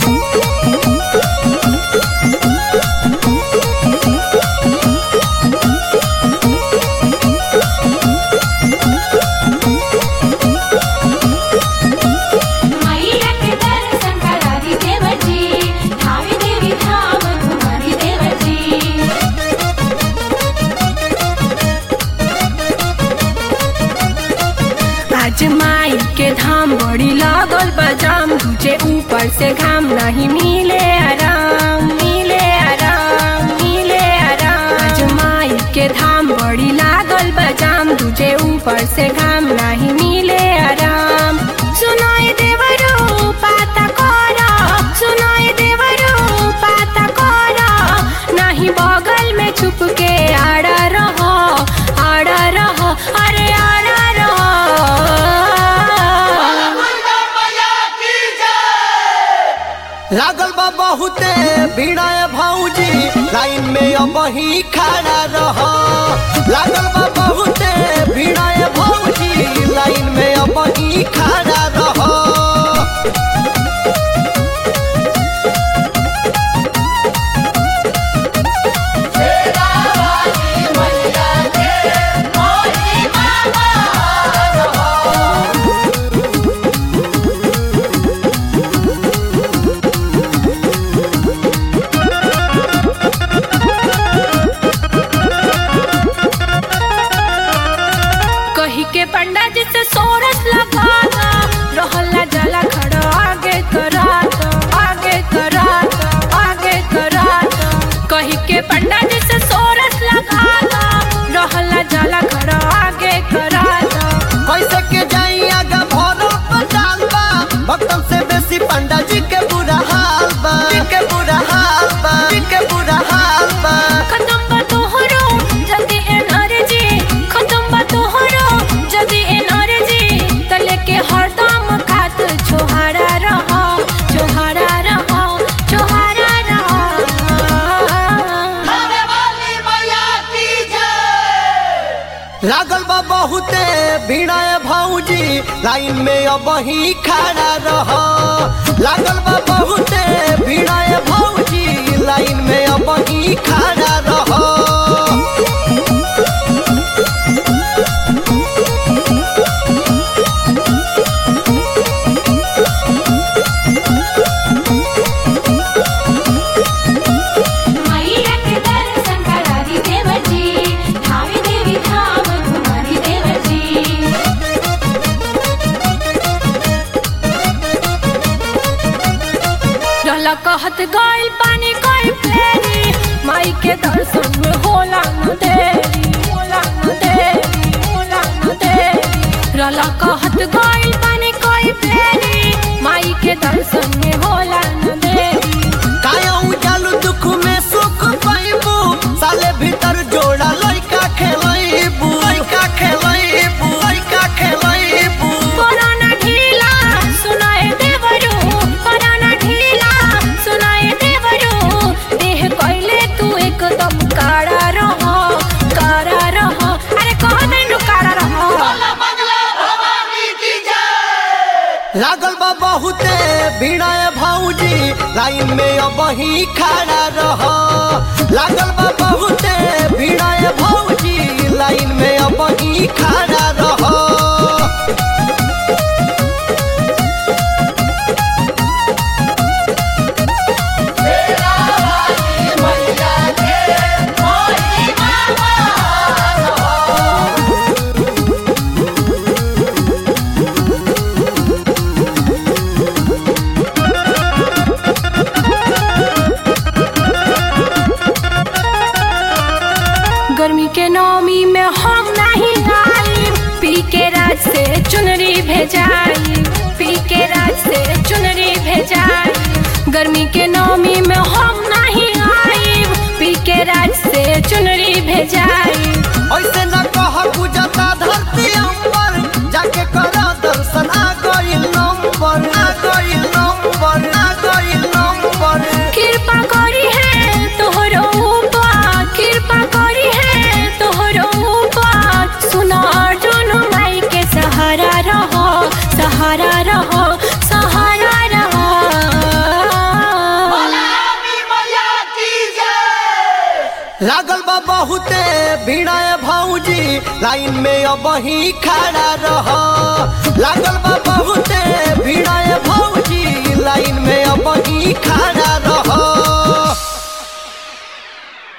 मैया के दर्शन करा दी देवजी धावी देवी धाम घुमा दी देवजी आज माई के धाम बड़ी लागल बजाम तुझे ऊपर से घाम नहीं मिले आराम मिले आराम मिले आराम आज माई के धाम बड़ी लागल बजाम तुझे ऊपर से घाम नहीं मिले आराम सुनाई देवरो पाता कोरा सुनाई देवरो पाता कोरा नहीं बगल में छुप के आड़ा रहो आड़ा रहो अरे आड़ा रहो लागल बा बहुते भीड़ा भौजी लाइन में अब ही खड़ा रह लागल बा बहुते भीड़ा भौजी लाइन में अब ही खड़ा रह कही के पंडा जी से सोरस लगा दो रहला जला खड़ा आगे करा दो आगे करा दो आगे करा दो कही के पंडा जी से सोरस लगा दो रहला जला खड़ा आगे करा दो कैसे के जाई आगा भरो पंडाल बा भक्तन से बेसी पंडा जी के बुरा हाल बा जी के बुरा हाल बा जी के बुरा हाल बा खत्म बा तोहरो जल्दी एनर्जी खत्म बा तोहरो जल्दी एनर्जी तले के हरदम खात छोहारा रहो छोहारा रहो छोहारा रहो लागल बा बहुते भीड़ा भौजी लाइन में अब ही खड़ा रह लागल बा बहुते भीड़ा भौजी लाइन में अब ही खड़ा रह मैया के दर्शन करा दी देवजी धावी देवी धाम घुमा दी देवजी रहला कहत गइल पानी कई फेरी माई के दर्शन में होला न देरी होला न देरी होला न देरी रहला कहत गइल पानी कई फेरी माई के दर्शन में होला न देरी काया उजालू दुख में सुख पाइबू साले भीतर जोड़ा लइका खेलैबू लइका खेलैबू लइका खेलैबू पुराना ढीला सुनाए देवरू पुराना ढीला सुनाए देवरू देह कइले तू एकदम काड़ा रहो काड़ा रहो अरे कह देनु काड़ा रहो लागल बा बहुते भीड़ा भौजी लाइन में अब ही खड़ा रह लागल बा बहुते भीड़ा भौजी लाइन में अब ही खड़ा रह गर्मी के नौमी में हम नहीं आई पी के राज से चुनरी भेजाई पी के राज से चुनरी भेजाई गर्मी के नौमी में हम नहीं आई पी के राज से चुनरी भेजाई ऐसे न कह गुजता धरती अंबर जाके कर दर्शन आ गइल नंबर आ गइल नंबर आ गइल नंबर कृपा करी है तोहरो ऊपर कृपा करी है तोहरो ऊपर सुनो अर्जुन माई के सहारा रहो सहारा रहो सहारा रहो लागल बा बहुते भिड़ाए भौजी लाइन में अब ही खड़ा रह लागल बा बहुते भिड़ाए भौजी